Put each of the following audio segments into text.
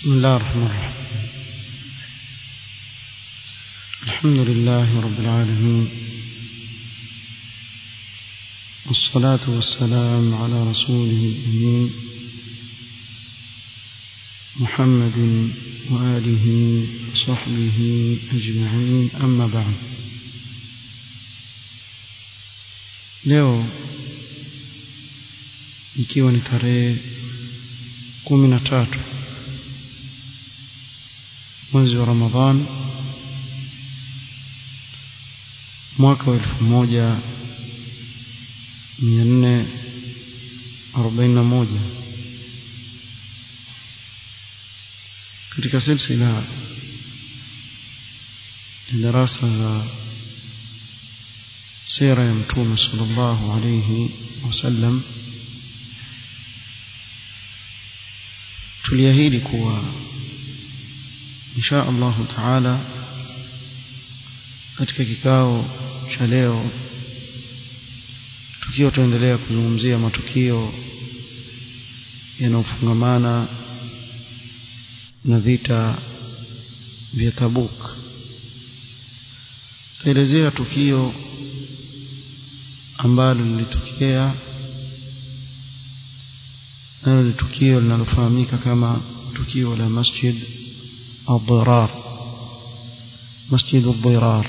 بسم الله الرحمن الرحيم الحمد لله رب العالمين والصلاة والسلام على رسوله الأمين محمد وآله وصحبه أجمعين أما بعد leo ikiwa ni tarehe kumi na tatu mwezi wa Ramadhan mwaka wa elfu moja mia nne arobaini na moja katika silsila ya darasa za sira ya mtume sallallahu alayhi wasallam tuliahidi kuwa insha allahu taala katika kikao cha leo tukiwa tuendelea kuzungumzia matukio yanayofungamana na vita vya Tabuk taelezea tukio ambalo lilitokea nalo ni tukio linalofahamika kama tukio la masjid الضرار مسجد الضرار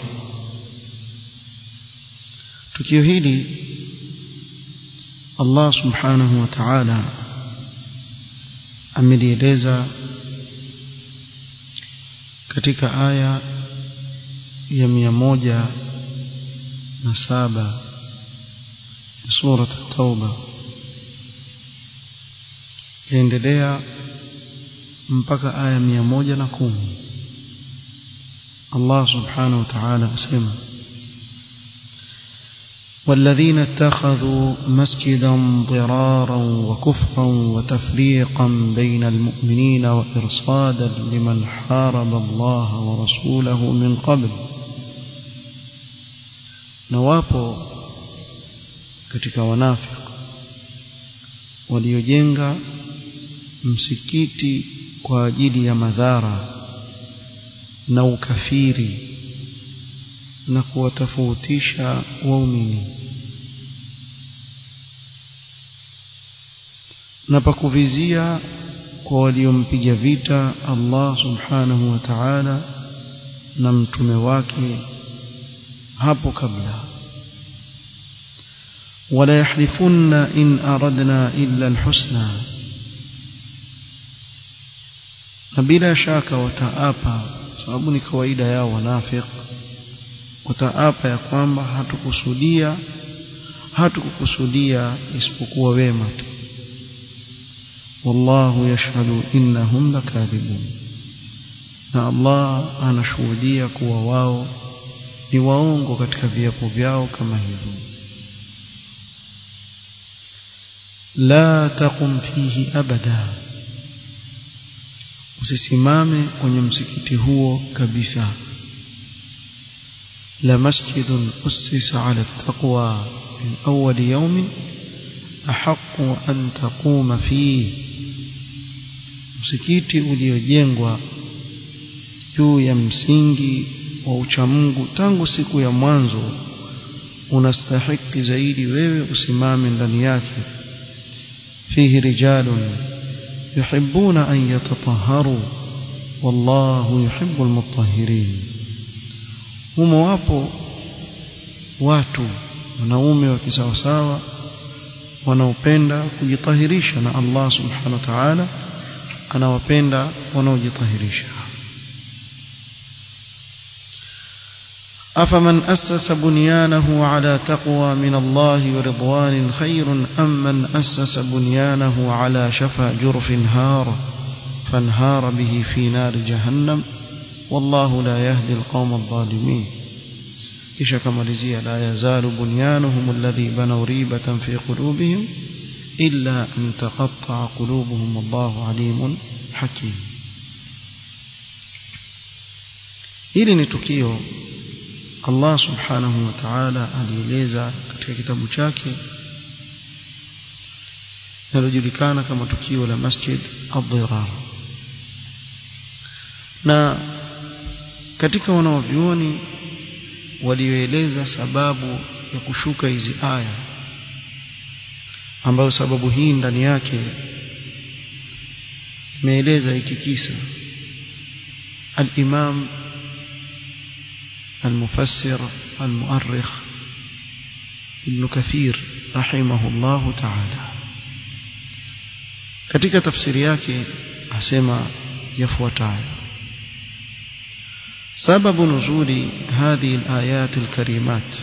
tukio hili Allah subhanahu wa ta'ala amelieleza katika aya ya mia moja na saba sura at-tauba yaendelea mpaka aya mia moja na kumi Allah subhanahu wa ta'ala asema والذين اتخذوا مسجدا ضرارا وكفرا وتفريقا بين المؤمنين وإرصادا لمن حارب الله ورسوله من قبل نوابو katika wanafik waliojenga msikiti kwa ajili ya madhara na ukafiri na kuwatofautisha waumini na pakuvizia kwa waliompiga vita Allah subhanahu wa ta'ala na mtume wake hapo kabla wala yahlifunna in aradna illa alhusna na bila shaka wataapa sababu ni kawaida yao wanafiki wataapa ya kwamba hatukusudia hatukukusudia isipokuwa wema tu wallahu yashhadu innahum lakadhibun na Allah anashuhudia kuwa wao ni waongo katika viapo vyao kama hivyo la taqum fihi abada usisimame kwenye msikiti huo kabisa لمسجد أسس على التقوى من أول يوم أحق أن تقوم فيه msikiti uliojengwa juu ya msingi wa uchamungu tangu siku ya mwanzo unastahiki zaidi wewe usimame ndani yake fihi rijalun yuhibbuna an yatatahharu wallahu yuhibbul mutahhirin humo wapo watu wanaume wa kisawasawa wanaopenda kujitahirisha na Allah subhanahu wa ta'ala anawapenda wanaojitahirisha أفمن أسس بنيانه على تقوى من الله ورضوان خير أم من أسس بنيانه على شفا جرف هار فانهار به في نار جهنم والله لا يهدي القوم الظالمين kisha kamalizia la yazalu bunyanuhum alladhi banaw ribatan fi qulubihim illa an taqatta'a qulubuhum wallahu alimun hakim hili ni tukio Allah subhanahu wa ta'ala alieleza katika kitabu chake linalojulikana kama tukio la Masjid Ad-Dirar na katika wanaovyuoni walioeleza sababu ya kushuka hizi aya ambayo sababu hii ndani yake imeeleza hiki kisa al-Imam al-Mufassir al-Mu'arrikh Ibn Kathir rahimahullahu ta'ala katika tafsiri yake asema yafuatayo سبب نزول هذه الآيات الكريمات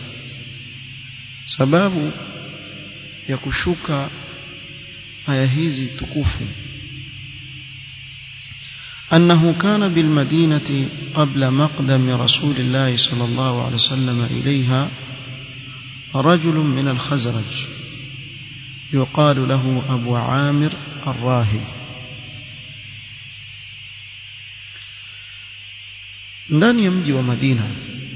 سبب يكشك آية هذه تكوف أنه كان بالمدينة قبل مقدم رسول الله صلى الله عليه وسلم إليها رجل من الخزرج يقال له أبو عامر الراهب ndani ya mji wa Madina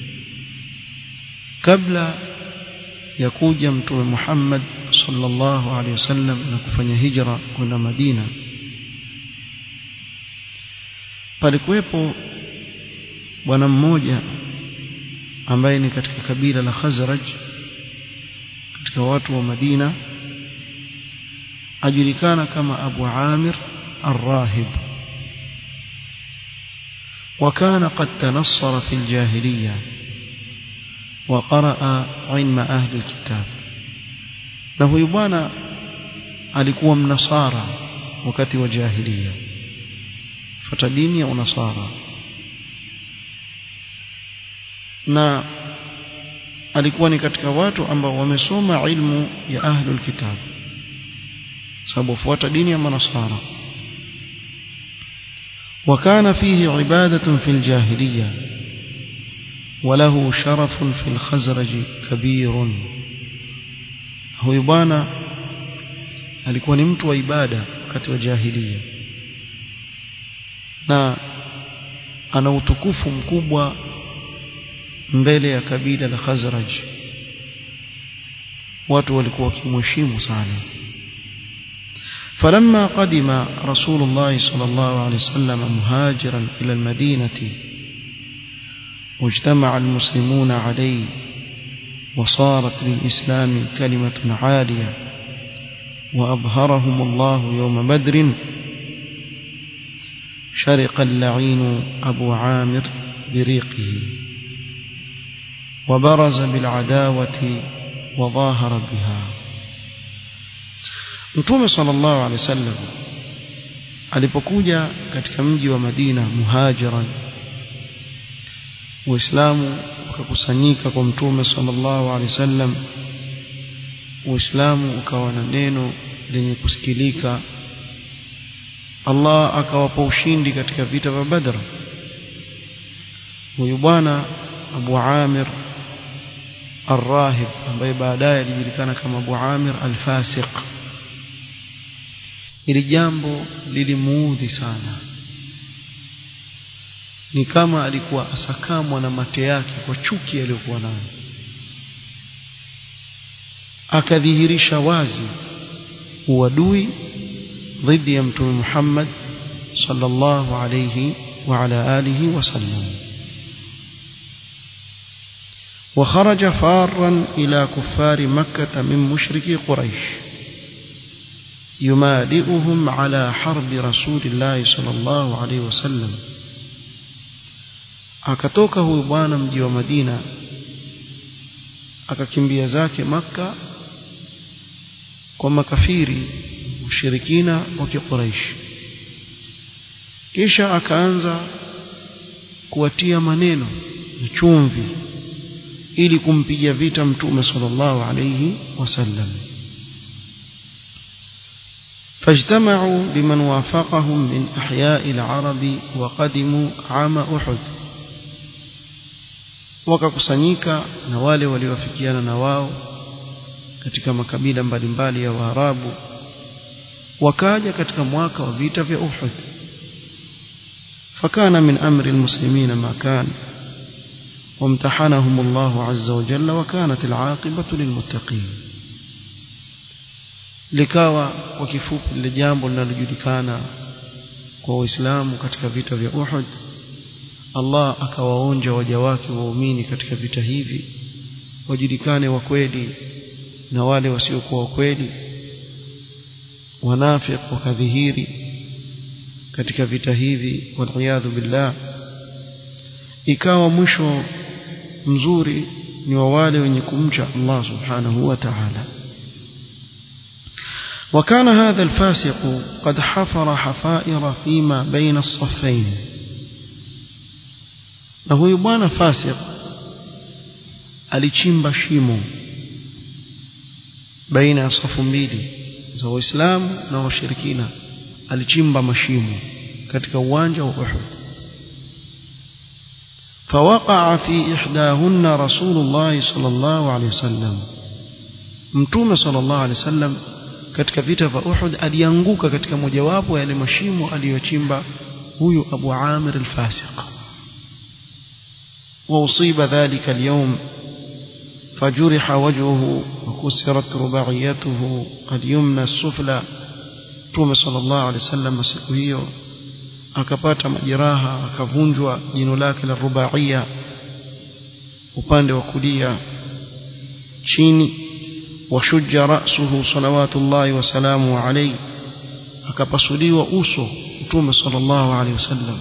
kabla ya kuja mtume Muhammad sallallahu alaihi wasallam na kufanya hijra kwenda Madina palikuwepo bwana mmoja ambaye ni katika kabila la Khazraj katika watu wa Madina ajulikana kama Abu Amir Ar-Rahib وكان قد تنصر في الجاهلية وقرأ علم أهل الكتاب له يبانا alikuwa mnasara wakati wa jahiliya fata dini ya unasara na alikuwa ni katika watu ambao wamesoma ilmu ya ahlul kitab sababu fuata dini ya manasara وكان فيه عبادة في الجاهلية وله شرف في الخزرج كبير huyu bwana alikuwa ni mtu wa ibada wakati wa jahiliya na ana utukufu mkubwa mbele ya kabila la Khazraj watu walikuwa wakimheshimu sana فلما قدم رسول الله صلى الله عليه وسلم مهاجرا إلى المدينة واجتمع المسلمون عليه وصارت للإسلام كلمة عالية وأظهرهم الله يوم بدر شرق اللعين أبو عامر بريقه وبرز بالعداوة وظاهر بها Mtume sallallahu alaihi wasallam alipokuja katika mji wa Madina muhajiran Uislamu ukakusanyika kwa Mtume sallallahu alaihi wasallam Uislamu ukawa na neno lenye kusikilika Allah akawapa ushindi katika vita vya Badr huyu bwana Abu Amir Ar-Rahib ambaye baadaye alijulikana kama Abu Amir Al-Fasiq ili jambo lilimuudhi sana ni kama alikuwa asakamwa na mate yake kwa chuki aliyokuwa nayo akadhihirisha wazi uadui dhidi ya mtume Muhammad sallallahu alayhi wa ala alihi wasallam وخرج فارا إلى كفار مكة من مشركي قريش يمالئهم على حرب رسول الله صلى الله عليه وسلم akatoka huyu bwana mji wa Madina akakimbia zake maka kwa makafiri mushirikina wa Quraysh kisha akaanza kuwatia maneno na chumvi ili kumpiga vita mtume sallallahu alayhi wasallam فاجتمعوا بمن وافقهم من أحياء العرب وقدموا عام أحد wakakusanyika na wale waliowafikiana na wao katika makabila mbalimbali ya Waarabu wakaja katika mwaka wa vita vya Uhud fakana min amri almuslimin ma kan وامتحنهم الله عز وجل وكانت العاقبة للمتقين likawa kwa kifupi lile jambo linalojulikana kwa waislamu katika vita vya Uhud Allah akawaonja waja wake waumini katika vita hivi wajulikane wa kweli na wale wasiokuwa wa kweli wanafiq wakadhihiri katika vita hivi waliyadhu billah ikawa mwisho mzuri ni wa wale wenye kumcha Allah subhanahu wa ta'ala وكان هذا الفاسق قد حفر حفائر فيما بين الصفين na huyu bwana fasik alichimba shimo baina ya safu mbili za waislamu na washirikina alichimba mashimo katika uwanja wa Uhud فوقع في إحداهن رسول الله صلى الله عليه وسلم mtume صلى الله عليه وسلم katika vita vya Uhud alianguka katika mojawapo ya yale mashimo aliyochimba huyu Abu Amir al-Fasiq وأصيب ذلك اليوم فجرح وجهه وكسرت رباعيته اليمنى السفلى Mtume sallallahu alaihi wasallam siku hiyo akapata majeraha akavunjwa jino lake la rubaia upande wa kulia chini washujja ra'suhu salawatullahi wasalamu alayhi akapasuliwa uso Mtume sallallahu alaihi wasallam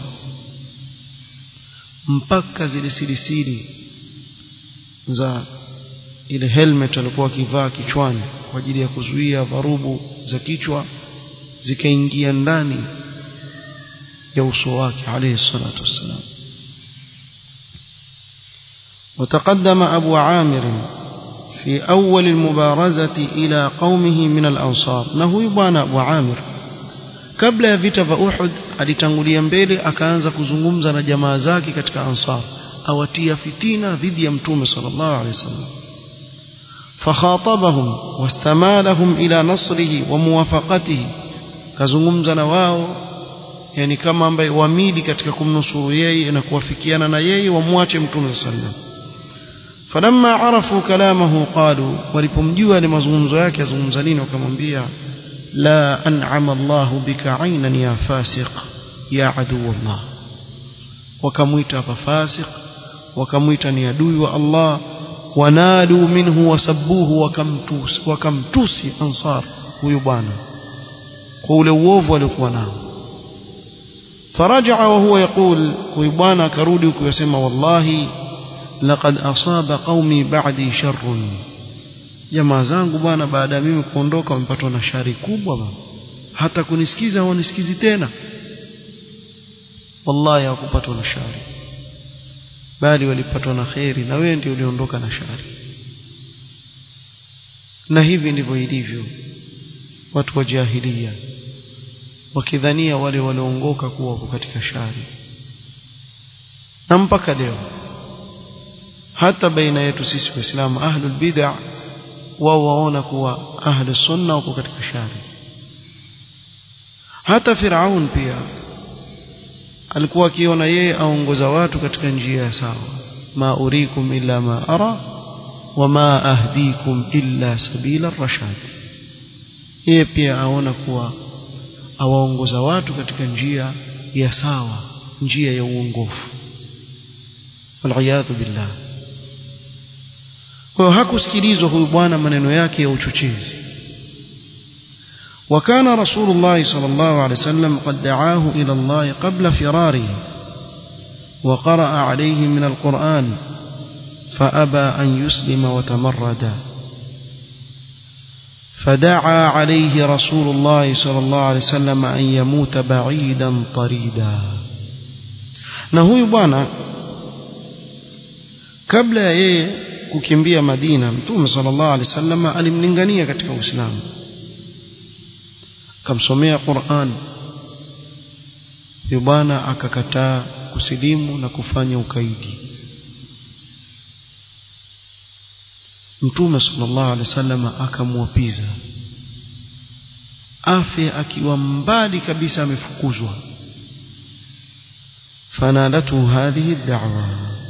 mpaka zile silisili za ile helmet alikuwa akivaa kichwani kwa ajili ya kuzuia dharubu za kichwa zikaingia ndani ya uso wake alayhi salatu wassalam وتقدم أبو عامر في أول المبارزة إلى قومه من الأنصار نهو يبان أبو عامر kabla ya vita vya Uhud alitangulia mbele akaanza kuzungumza na jamaa zake katika Ansar awatia fitina dhidi ya Mtume sallallahu alaihi wasallam fakhatabahum wastamalahum ila nasrihi wa muwafaqatihi kazungumza na wao yani kama ambaye wamili katika kumnusuru yeye na kuwafikiana na yeye wamwache Mtume sallallahu alaihi wasallam falamma arafu kalamahu qalu walipomjua ni mazungumzo yake azungumza nini wakamwambia لا أنعم الله بك عينا يا فاسق يا عدو الله وكميت فاسق وكميت يدوي الله ونادوا منه وسبوه وكمتوس وكمتوس أنصار ويبانا قول ووف ولقونا فرجع وهو يقول ويبانا كرودي ويسمى والله لقد أصاب قومي بعدي شر jamaa zangu bwana baada ya mimi kuondoka wamepatwa na shari kubwa bwana hata kunisikiza hawanisikizi tena wallahi hawakupatwa na shari bali walipatwa na kheri na wewe ndio uliondoka na shari na hivi ndivyo ilivyo watu wa jahilia wakidhania wale walioongoka kuwa wako katika shari na mpaka leo hata baina yetu sisi waislamu ahlul bid'ah wao waona kuwa ahli sunna wako katika shari hata Firaun pia alikuwa akiona yeye aongoza watu katika njia sawa ma urikum illa ma ara wama ahdikum illa sabila rashad yeye pia aona kuwa awaongoza watu katika njia ya sawa njia ya uongofu waliyadhu billah kwa hiyo hakusikilizwa huyu bwana maneno yake ya uchochezi وكان رسول الله صلى الله عليه وسلم قد دعاه إلى الله قبل فراره وقرأ عليه من القرآن فأبى أن يسلم وتمرد فدعا عليه رسول الله صلى الله عليه وسلم أن يموت بعيدا طريدا نهو يبانا قبل ييه kukimbia Madina Mtume sallallahu alaihi wasallam alimlingania katika Uislamu akamsomea Qur'an bwana akakataa kusilimu na kufanya ukaidi Mtume sallallahu alaihi wasallam akamwapiza afe akiwa mbali kabisa amefukuzwa fanadatu hadhihi da'wa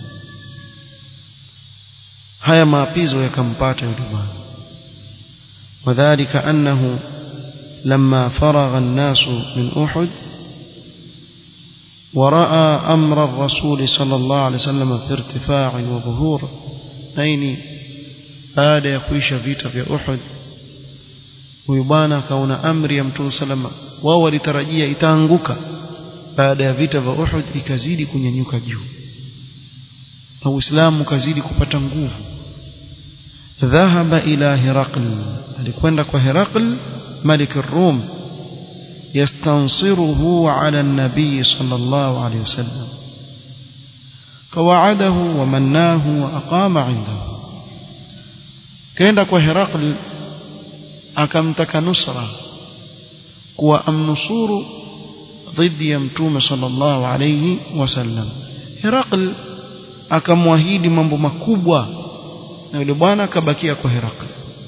haya maapizo yakampata yule bwana wadhālika annahu lamma faragha an-nasu min Uhud ورأى أمر الرسول صلى الله عليه وسلم في ارتفاع وظهور نيني baada ya kuisha vita vya Uhud huyu bwana akaona amri ya Mtume salama wao walitarajia itaanguka baada ya vita vya Uhud ikazidi kunyanyuka juu na Uislamu ukazidi kupata nguvu dhahaba ila Herakl alikwenda kwa Herakl malik ar-Rum yastansiruhu ala an-nabi sallallahu alayhi wasallam kawaadahu wa mannahu wa aqama indahu kaenda kwa Herakl akamtaka nusra kuwa amnusuru dhidi ya mtume sallallahu alayhi wasallam Herakl akamwahidi mambo makubwa na yule bwana akabakia kwa Herakl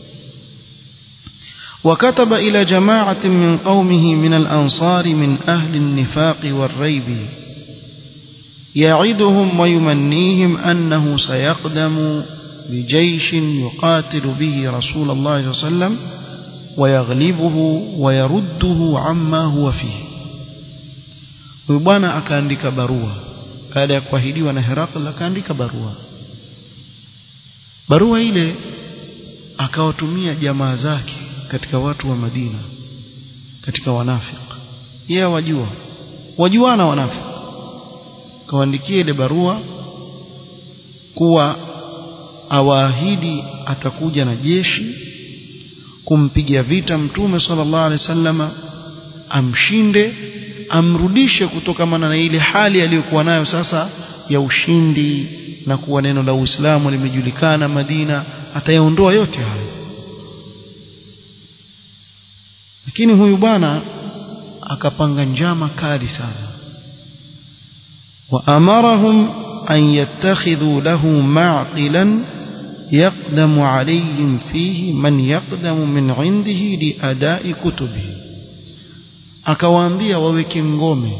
وكتب إلى جماعة من قومه من الأنصار من أهل النفاق والريب يعدهم ويمنيهم أنه سيقدم بجيش يقاتل به رسول الله صلى الله عليه وسلم ويغلبه ويرده عما هو فيه ويبانا akaandika barua baada ya kuahidiwa na Herakl akaandika barua barua ile akawatumia jamaa zake katika watu wa Madina katika wanafik yeye wajua wajuana wanafik kawaandikia ile barua kuwa awaahidi atakuja na jeshi kumpiga vita mtume sallallahu alaihi wasallama amshinde amrudishe kutokamana na ile hali aliyokuwa nayo sasa ya ushindi na kuwa neno la Uislamu limejulikana Madina atayaondoa yote hayo lakini huyu bwana akapanga njama kali sana wa amarahum an yattakhidhu lahu ma'qilan yaqdamu alayhim fihi man yaqdamu min 'indihi li ada'i kutubihi akawaambia waweke ngome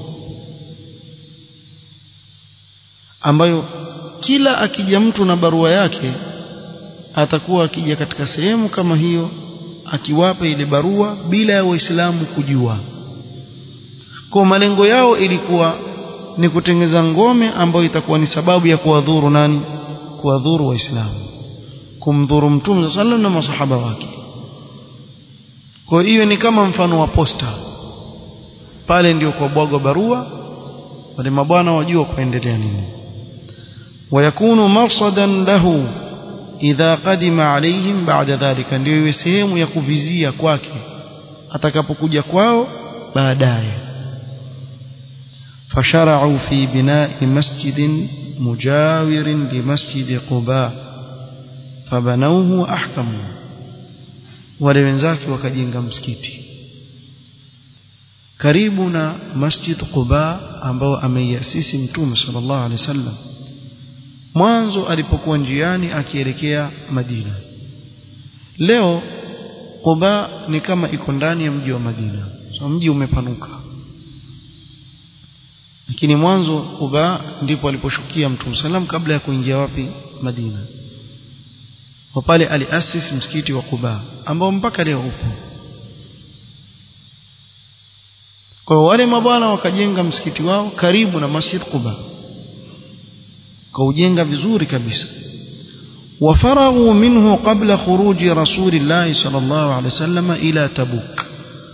ambayo kila akija mtu na barua yake atakuwa akija katika sehemu kama hiyo akiwapa ile barua bila ya waislamu kujua kwa malengo yao ilikuwa ni kutengeza ngome ambayo itakuwa ni sababu ya kuwadhuru nani kuwadhuru waislamu kumdhuru mtume sallallahu na masahaba wake kwa hiyo ni kama mfano wa posta pale ndio kwa bwagwa barua wale mabwana wajua kuendelea nini ويكون مرصدا له idha qadima alaihim ba'da dhalika ndio iwe sehemu ya kuvizia kwake atakapokuja kwao baadaye fashara'u fi bina'i masjidin mujawirin li masjid quba fabanawhu ahkamu wale wenzake wakajenga msikiti karibu na masjid quba ambao ameiasisi mtume sallallahu alaihi wasallam mwanzo alipokuwa njiani akielekea Madina leo Quba ni kama iko ndani ya mji wa Madina so mji umepanuka lakini mwanzo Quba ndipo aliposhukia Mtume salam kabla ya kuingia wapi Madina kwa pale aliasis msikiti wa Quba ambao mpaka leo upo kwa wale mabwana wakajenga msikiti wao karibu na Masjid Quba kaujenga vizuri kabisa وفرغوا منه قبل خروج رسول الله صلى الله عليه وسلم إلى تبوك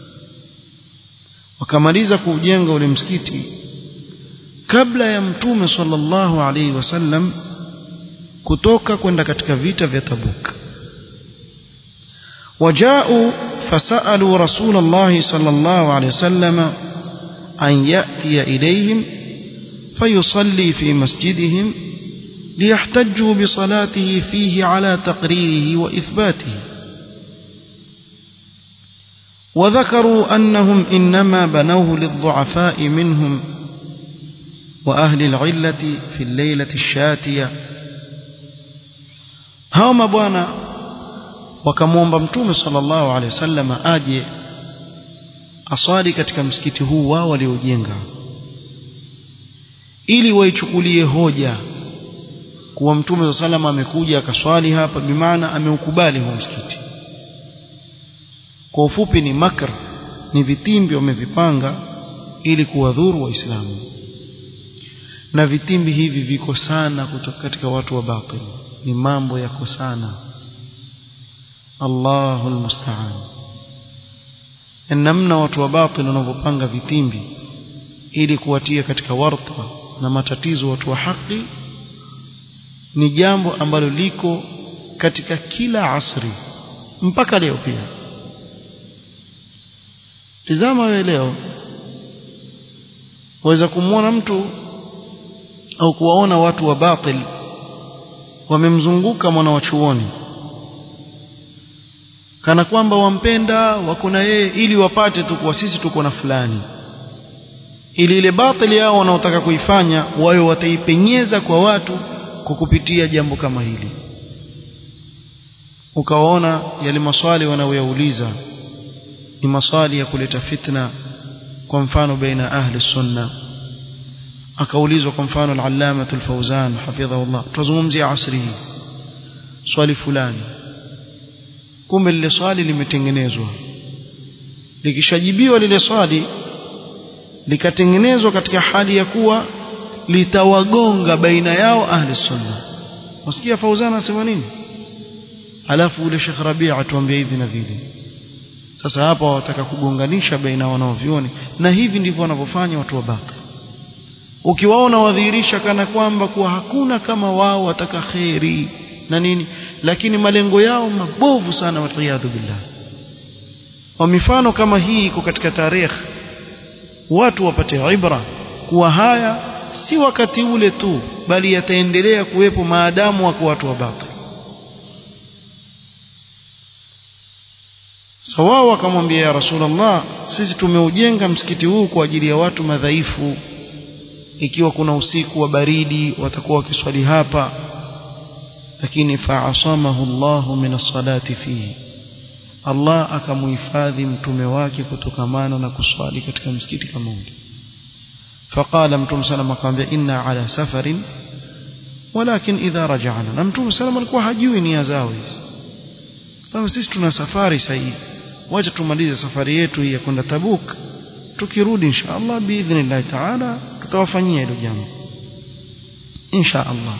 wakamaliza kujenga ule msikiti kabla ya mtume sallallahu alaihi wasallam kutoka kwenda katika vita vya Tabuk wajao fasalu rasul Allah sallallahu alaihi wasallam an yati ilayhim fayusalli fi masjidihim ليحتجوا بصلاته فيه على تقريره وإثباته وذكروا أنهم إنما بنوه للضعفاء منهم وأهل العلة في الليلة الشاتية هاوما بوانا wakamwomba mtume sallallahu alaihi wasallam aje aswali katika msikiti huu wao waliojenga ili waichukulie hoja kuwa mtume salama amekuja akaswali hapa bimaana ameukubali huu msikiti kwa ufupi ni makr ni vitimbi wamevipanga ili kuwadhuru waislamu na vitimbi hivi viko sana kutoka katika watu wa batil ni mambo yako sana Allahu almusta'an namna watu wa batil wanavyopanga vitimbi ili kuwatia katika warta na matatizo watu wa haki ni jambo ambalo liko katika kila asri mpaka leo pia tizama wewe leo waweza kumwona mtu au kuwaona watu wa batil wamemzunguka mwana wa chuoni kana kwamba wampenda wako na yeye ili wapate tu kwa sisi tuko na fulani ili ile batili yao wanaotaka kuifanya wawe wataipenyeza kwa watu kwa kupitia jambo kama hili ukawaona yale maswali wanaoyauliza ni maswali ya kuleta fitna kwa mfano baina ahli sunna akaulizwa kwa mfano al-allama al-fawzan hafidhahullah tuzungumzia asri hii swali fulani kumbe lile swali limetengenezwa likishajibiwa lile swali likatengenezwa katika hali ya kuwa litawagonga baina yao ahli sunna wasikia fauzana asema nini alafu ule Sheikh Rabia atuambia hivi na vile sasa hapa wataka kugonganisha baina wanaovioni na hivi ndivyo wanavyofanya watu wa baki ukiwaona wadhihirisha kana kwamba kuwa hakuna kama wao wataka kheri na nini lakini malengo yao mabovu sana waliyadhu billah kwa mifano kama hii iko katika tarehe watu wapate ibra kuwa haya si wakati ule tu bali yataendelea kuwepo maadamu wako watu wa batil sawa wakamwambia ya rasulullah sisi tumeujenga msikiti huu kwa ajili ya watu madhaifu ikiwa kuna usiku wa baridi watakuwa wakiswali hapa lakini fa'asamahu Allah min as-salati fihi Allah akamuhifadhi mtume wake kutokamana na kuswali katika msikiti kama ule faqala mtume sallam akamwambia inna ala safarin walakin idha raja'na na mtume sallam alikuwa hajui nia zao hizi sababu sisi tuna safari sahihi wacha tumalize safari yetu hii ya kwenda Tabuk tukirudi insha Allah biidhnillah ta'ala tutawafanyia hilo jambo insha Allah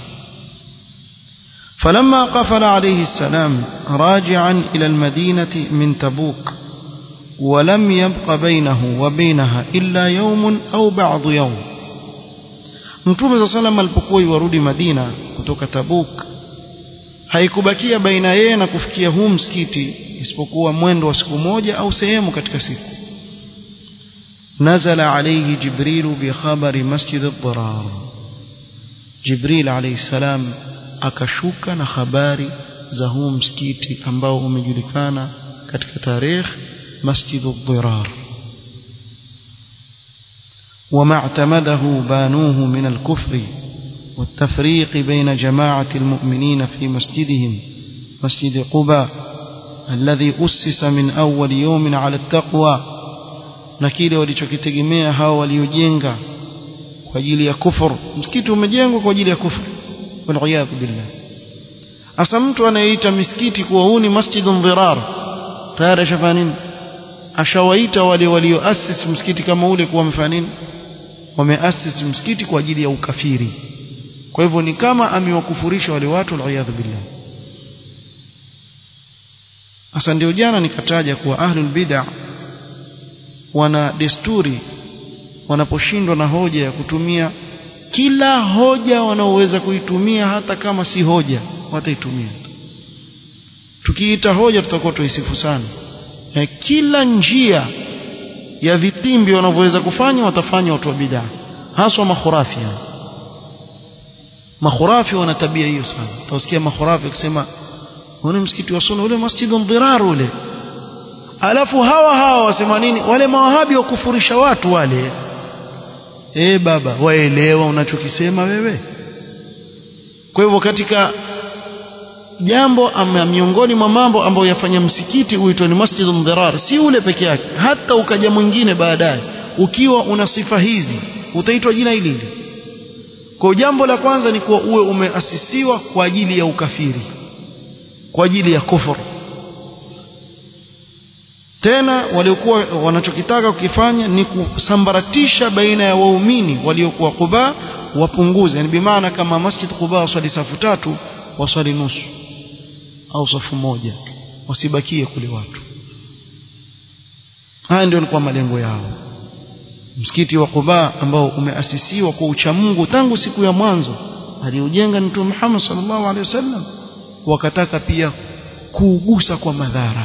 فلما قفل عليه السلام راجعا إلى المدينة من تبوك ولم يبق بينه وبينها إلا يوم أو بعض يوم Mtume صلى الله عليه وسلم alipokuwa yuarudi Madina kutoka Tabuk haikubakia baina yeye na kufikia huu msikiti isipokuwa mwendo wa siku moja au sehemu katika siku nazala alayhi jibril bi khabari masjid ad-dirar jibril alayhi salam akashuka na habari za huu msikiti ambao umejulikana katika tarehe masjid ad-dirar وما اعتمده بانوه من الكفر والتفريق بين جماعة المؤمنين في مسجدهم مسجد قباء الذي أسس من أول يوم على التقوى نكيل walichokitegemea hao waliojenga kwa ajili ya kufur msikiti umejengwa kwa ajili ya kufur waliyadhu billah asa mtu anayeita misikiti kuwa huu ni masjidun dhirar tayari ashafanya nini ashawaita wale walioasisi msikiti kama ule kuwa wamefanya nini wameasisi msikiti kwa ajili ya ukafiri kwa hivyo ni kama amewakufurisha wale watu waliyadhu billah sasa ndio jana nikataja kuwa ahlul bid'ah wana desturi wanaposhindwa na hoja ya kutumia kila hoja wanaoweza kuitumia hata kama si hoja wataitumia tukiita hoja tutakuwa tuisifu sana na kila njia ya vitimbi wanavyoweza kufanya watafanya watu wa bid'ah haswa makhurafi makhurafi wana tabia hiyo sana utasikia makhurafi akisema ule msikiti wa sunna ule masjidun dhirar ule alafu hawa hawa wasema nini wale mawahabi wakufurisha watu wale eh baba waelewa unachokisema wewe kwa hivyo katika jambo ama miongoni mwa mambo ambayo yafanya msikiti uitwe ni masjidun dhirar si ule peke yake hata ukaja mwingine baadaye ukiwa una sifa hizi utaitwa jina hili hili kwa jambo la kwanza ni kuwa uwe umeasisiwa kwa ajili ya ukafiri kwa ajili ya kufuru tena waliokuwa wanachokitaka kukifanya ni kusambaratisha baina ya waumini waliokuwa Quba wapunguze yani bimaana kama masjid Quba waswali safu tatu waswali nusu au safu moja wasibakie kule watu haya ndio yalikuwa malengo yao msikiti wa Quba ambao umeasisiwa kwa uchamungu tangu siku ya mwanzo aliyojenga ni Mtume Muhammad sallallahu alaihi wasallam wakataka pia kuugusa kwa madhara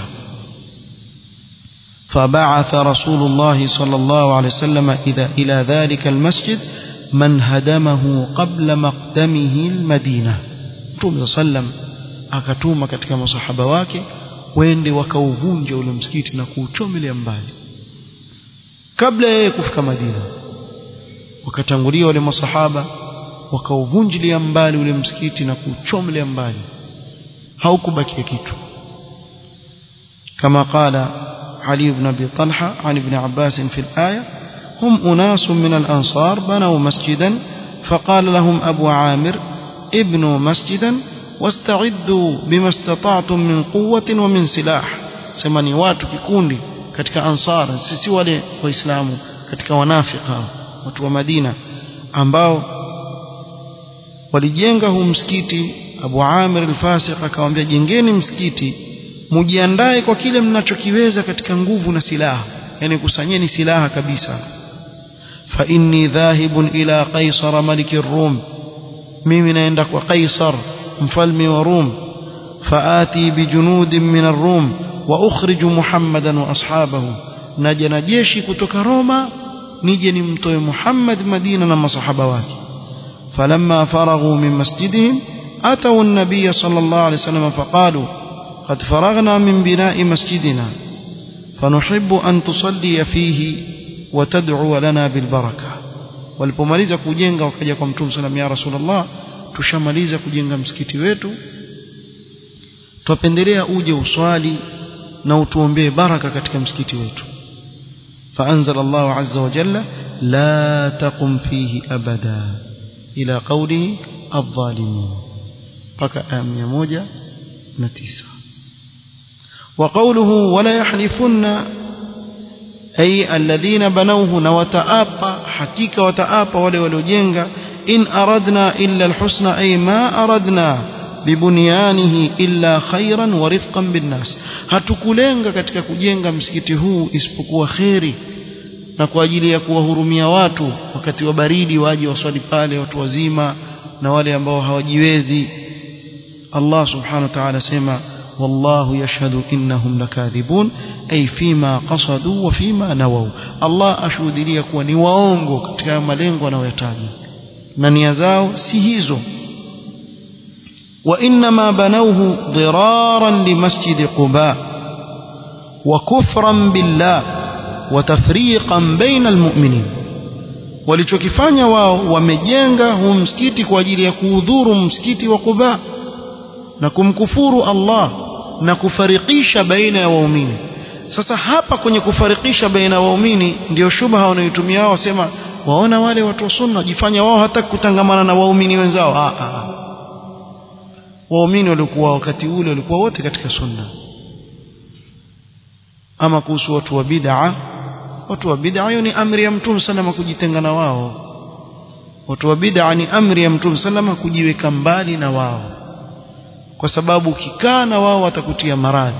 فبعث رسول الله صلى الله عليه وسلم إذا إلى ذلك المسجد من هدمه قبل مقدمه المدينة Mtume sallam akatuma katika masahaba wake wende wakauvunja ule msikiti na kuuchomelea mbali kabla yeye kufika Madina wakatangulia wale masahaba wakauvunjilia mbali ule msikiti na kuuchomelea mbali haukubakia kitu kama qala علي بن أبي طلحة عن ابن عباس في الآية هم أناس من الأنصار بنوا مسجدا فقال لهم أبو عامر ابنوا مسجدا واستعدوا بما استطعتم من قوة ومن سلاح سمني watu kikundi katika ansar sisi wale waislamu katika wanafika watu wa Madina ambao walijenga huu msikiti Abu Amir al-Fasiq akamwambia jengeni msikiti mujiandae kwa kile mnachokiweza katika nguvu na silaha yani kusanyeni silaha kabisa fa inni dhahibun ila qaisar maliki rum mimi naenda kwa qaisar mfalme wa rum faati bijunudin min ar-rum wa ukhriju muhammadan wa ashabahu naja na jeshi kutoka roma nije nimtoe muhammad madina na masahaba wake falamma faraghu min masjidihim atau an-nabiy sallallahu alayhi wasallam faqalu قد فرغنا من بناء مسجدنا فنحب أن تصلي فيه وتدعو لنا بالبركة walipomaliza kujenga wakaja kwa mtume sallam ya rasulullah tushamaliza kujenga msikiti wetu twapendelea uje uswali na utuombee baraka katika msikiti wetu فأنزل الله عز وجل لا تقم فيه أبدا إلى قوله الظالمين بقى آمية موجة نتيسة وقوله ولا يحلفن أي الذين بنوه نوتآبا حقيقة وتآبا ولي ولجنغا إن أردنا إلا الحسن أي ما أردنا ببنيانه إلا خيرا ورفقا بالناس hatukulenga katika kujenga msikiti huu isipokuwa kheri na kwa ajili ya kuwahurumia watu wakati wa baridi waje waswali pale watu wazima na wale ambao hawajiwezi Allah subhanahu wa ta'ala sema والله يشهد إنهم لكاذبون أي فيما قصدوا وفيما نووا الله أشهد لي kuwa ni waongo katika malengo wanayotaja na nia zao si hizo وإنما بنوه ضرارا لمسجد قباء وكفرا بالله وتفريقا بين المؤمنين walichokifanya wao wamejenga huu msikiti kwa ajili ya kuudhuru msikiti wa Quba na kumkufuru Allah na kufarikisha baina ya waumini sasa hapa kwenye kufarikisha baina ya waumini ndio shubha wanayotumia wao wasema waona wale watu wa sunna jifanya wao hata kutangamana na waumini wenzao ah, ah. waumini walikuwa wakati ule walikuwa wote katika sunna ama kuhusu watu wa bid'a watu wa bid'a hiyo ni amri ya mtume salama kujitenga na wao watu wa bid'a ni amri ya mtume salama kujiweka mbali na wao kwa sababu ukikaa na wao watakutia maradhi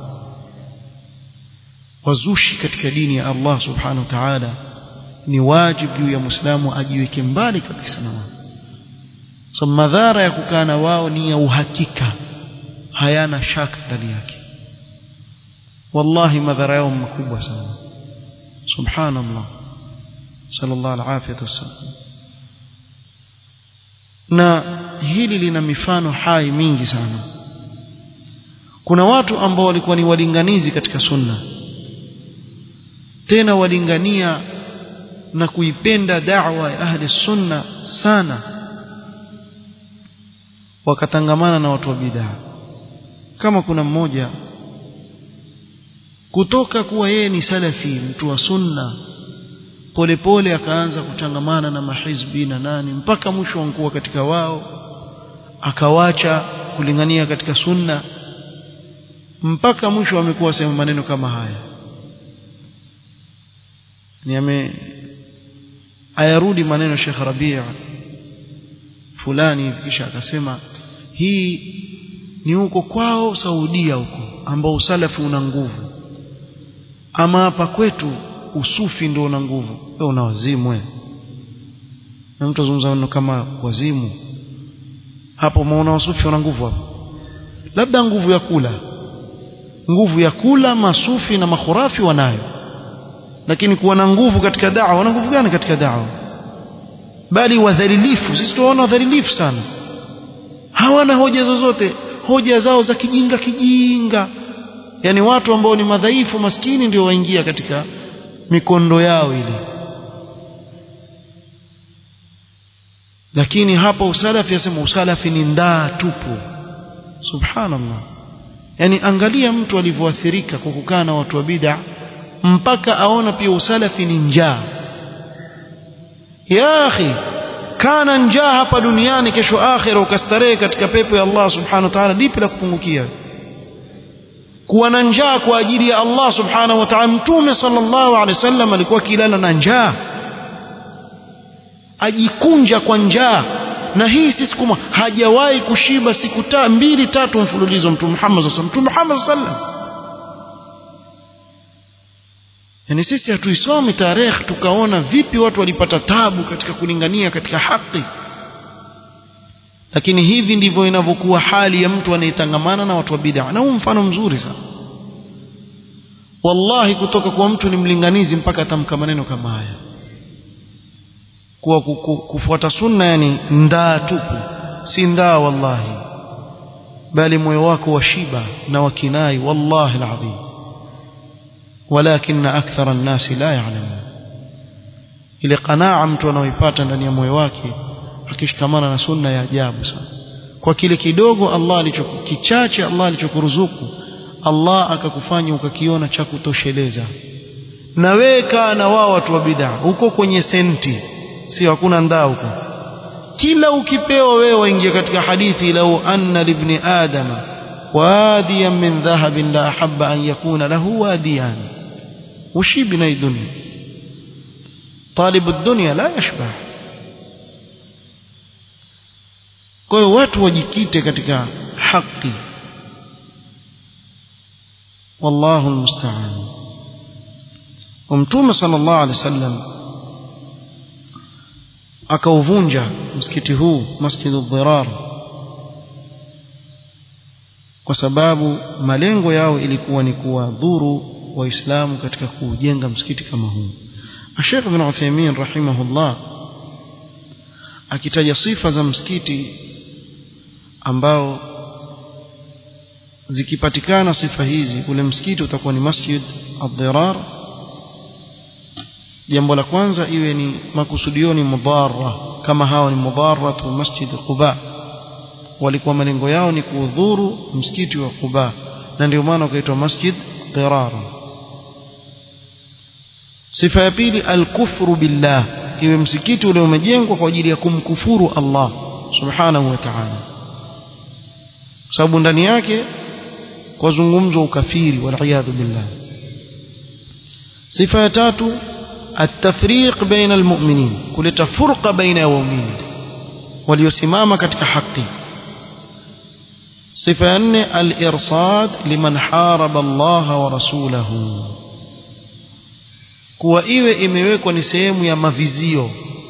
wazushi katika dini ya Allah subhanahu wa ta'ala ni wajibu juu ya muislamu ajiweke mbali kabisa na wao so madhara ya kukaa na wao ni ya uhakika hayana shaka ndani yake wallahi madhara yao makubwa sana subhanallah sallallahu alaihi wasallam na hili lina mifano hai mingi sana kuna watu ambao walikuwa ni walinganizi katika sunna tena walingania na kuipenda da'wa ya ahli sunna sana wakatangamana na watu wa bid'a kama kuna mmoja kutoka kuwa yeye ni salafi mtu wa sunna polepole akaanza kutangamana na mahizbi na nani mpaka mwisho wankuwa katika wao akawacha kulingania katika sunna mpaka mwisho amekuwa sema maneno kama haya ni ame ayarudi maneno Sheikh Rabi' fulani kisha akasema hii ni huko kwao Saudia huko ambao usalafi una nguvu ama hapa kwetu usufi ndio una nguvu wewe una wazimu wewe na mtu azungumza maneno kama wazimu hapo umeona wasufi wana nguvu hapo labda nguvu ya kula nguvu ya kula masufi na makhurafi wanayo lakini kuwa na nguvu katika dawa wana nguvu gani katika dawa bali wadhalilifu sisi tunaona wadhalilifu sana hawana hoja zozote hoja zao za kijinga kijinga yani watu ambao ni madhaifu maskini ndio waingia katika mikondo yao ile lakini hapa usalafi yasema usalafi ni ndaa tupu subhanallah yani angalia mtu alivyoathirika kwa kukaa na watu wa bid'a mpaka aona pia usalafi ni njaa ya akhi kana njaa hapa duniani kesho akhira ukastarehe katika pepo ya Allah subhanahu wa ta'ala lipi la kupungukia kuwa na njaa kwa ajili ya Allah subhanahu wa ta'ala mtume sallallahu alaihi wasallam alikuwa kilala na njaa ajikunja kwa njaa na hii si siku moja hajawahi kushiba siku ta, mbili tatu mfululizo mtume Muhammad sallallahu alaihi wasallam mtume Muhammad sallallahu alaihi wasallam yani sisi hatuisomi tarehe tukaona vipi watu walipata tabu katika kulingania katika haki lakini hivi ndivyo inavyokuwa hali ya mtu anayetangamana na watu wa bid'a na huu mfano mzuri sana wallahi kutoka kwa mtu ni mlinganizi mpaka atamka maneno kama haya kuwa kufuata sunna yani ndaa tupu si ndaa wallahi bali moyo wako washiba na wakinai wallahi alazim ولكن أكثر الناس لا يعلمون ile qanaa mtu anaoipata ndani ya moyo wake akishikamana na sunna ya ajabu sana kwa kile kidogo Allah alichokichache Allah alichokuruzuku Allah akakufanya ukakiona cha kutosheleza na wewe kaa na wao watu wa bid'a huko kwenye senti sio hakuna ndaa huko kila ukipewa wewe waingia katika hadithi lau anna libni adama wadiyan min dhahabin la ahabba an yakuna lahu wadiyan ushibi na dunia طالب الدنيا لا يشبع kwa hiyo watu wajikite katika haki wallahu almusta'an mtume sallallahu alaihi wasallam akauvunja msikiti huu masjidu dhirar kwa sababu malengo yao ilikuwa ni kuwadhuru waislamu katika kujenga msikiti kama huu Sheikh Ibn Uthaymeen rahimahullah akitaja sifa za msikiti ambao zikipatikana sifa hizi ule msikiti utakuwa ni masjid ad-dirar jambo la kwanza iwe ni makusudio ni mudhara kama hawa ni mudharatu masjid Quba walikuwa malengo yao ni kuudhuru msikiti wa Quba na ndio maana ukaitwa masjid dirar sifa ya pili alkufru billah iwe msikiti ule umejengwa kwa ajili ya kumkufuru Allah subhanahu wa ta'ala sababu ndani yake kwa zungumzo ukafiri wal billah sifa ya tatu التفريق بين المؤمنين kuleta furqa baina ya waumini waliosimama katika haki sifa ya nne al-irsad liman haraba Allah wa rasulahu kuwa iwe imewekwa ni sehemu ya mavizio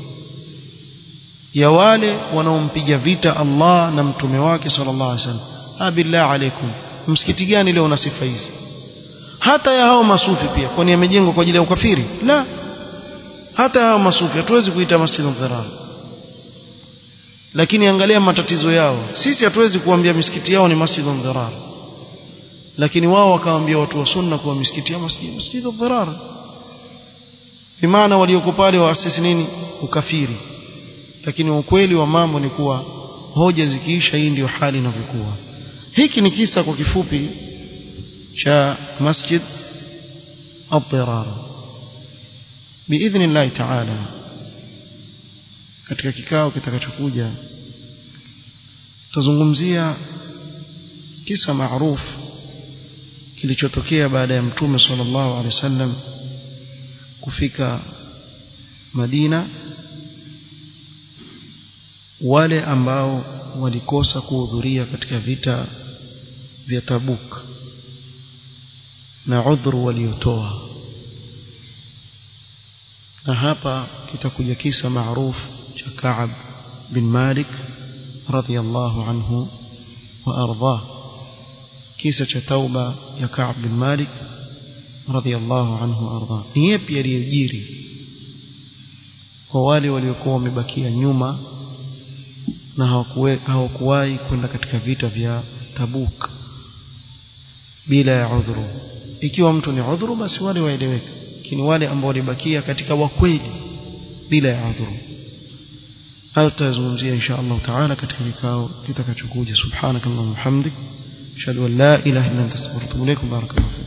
ya wale wanaompiga vita Allah na mtume wake sallallahu alaihi wasallam abillah alaikum msikiti gani leo una sifa hizi hata ya hao masufi pia kwani yamejengwa kwa ajili ya ukafiri la hata hao masufi hatuwezi kuita masjid dhirar lakini angalia matatizo yao sisi hatuwezi kuambia misikiti yao ni masjid dhirar lakini wao wakawaambia watu wa sunna kuwa misikiti yao masjid masjid dhirar bimaana walioko pale waasisi nini ukafiri lakini ukweli wa mambo ni kuwa hoja zikiisha hii ndio hali inavyokuwa hiki ni kisa kwa kifupi cha masjid ad-dirar biidhnillahi taala katika kikao kitakachokuja tutazungumzia kisa maarufu kilichotokea baada ya mtume sallallahu alaihi wasallam kufika Madina wale ambao walikosa kuhudhuria katika vita vya Tabuk na udhuru waliotoa na hapa kitakuja kisa maarufu cha Ka'ab bin Malik radhiyallahu anhu wa ardhah kisa cha tauba ya Ka'ab bin Malik radhiyallahu anhu wa ardhah ni yapi aliyejiri kwa wale waliokuwa wamebakia nyuma na hawakuwahi kwenda katika vita vya Tabuk bila ya udhuru ikiwa mtu ni udhuru basi wale waeleweka lakini wale ambao walibakia katika wakweli bila ya udhuru hayo tutazungumzia insha Allah taala katika kikao kitakachokuja subhanakallahumma hamdik ashhadu an la ilaha illa anta astaghfiruka wa atubu ilaik barakallahu